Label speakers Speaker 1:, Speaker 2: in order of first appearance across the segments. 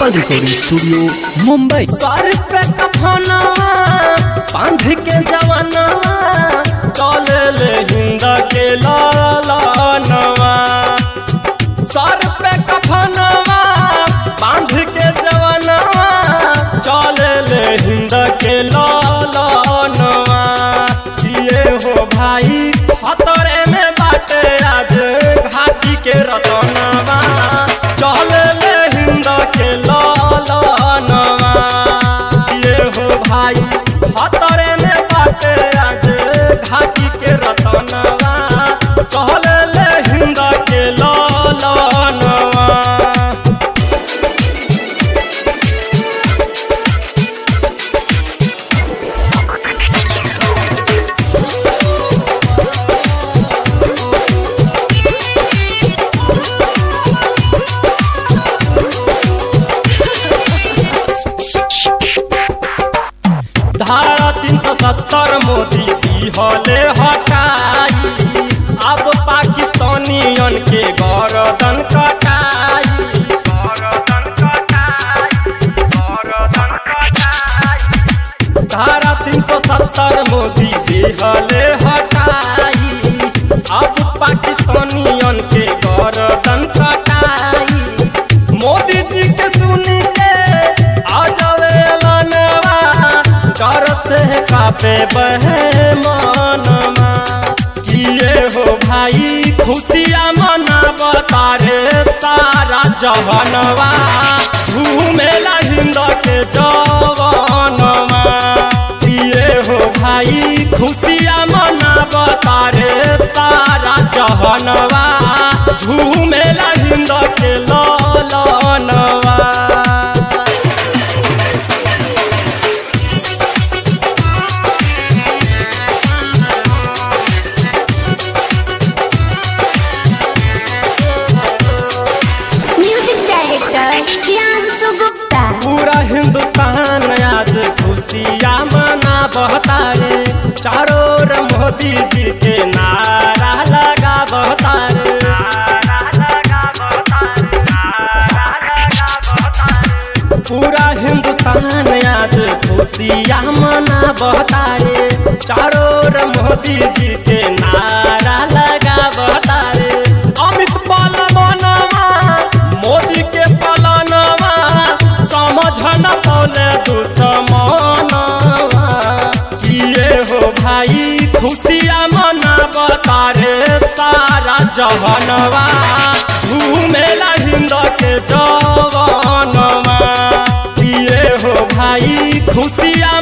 Speaker 1: Gopal recording studio Mumbai
Speaker 2: सर पे कफनवा बांध के जवानवा चले ले हिंद के लालनवा सर पे कफनवा बांध के जवानवा चले ले हिंद के लालनवा ये हो भाई खतरे में बाटे आज घाटी के रतनवा चले ले हिंद के लालनवा ये हो भाई खतरे में बाटे आज घाटी के रतनवा चले ले हिंद के लालनवा धारा तीन सौ सत्तर मोदी की हले हटाई अब पाकिस्तानियन के गरदन कटाई गरदन कटाई गरदन कटाई धारा तीन सौ सत्तर मोदी दिहले हटाई अब पाकिस्तानियन के गरदन कटाई मोदी जी के सुन के आ जावे लनवा डर से कापे बहे मनवा किए हो भाई खुशियाँ मनावता रे सारा जहनवा झूमेला हिंद के जवानवा किए हो भाई खुशियाँ मनावता रे सारा जहनवा झूमेला हिंद के ललनवा
Speaker 3: म्यूजिक डायरेक्टर प्रियांशु गुप्ता
Speaker 2: पूरा हिंदुस्तान आज खुशियाँ मना बहता रे चारों ओर मोदी जी के नारा लगा बहता रे पूरा हिंदुस्तान आज खुशियाँ मना बहता रे चारों ओर मोदी जी के नारा लगा बहता रे अमित पालवनवा मोदी के पालनवा समझ न पौले दुश्मनवा किए हो भाई खुशियाँ मनावता रे सारा जहनवा घूमेला हिंद के जवानवा किए हो भाई खुशियाँ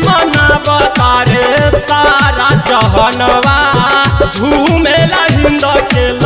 Speaker 2: मनावता रे सारा जहनवा झूमेला हिंद के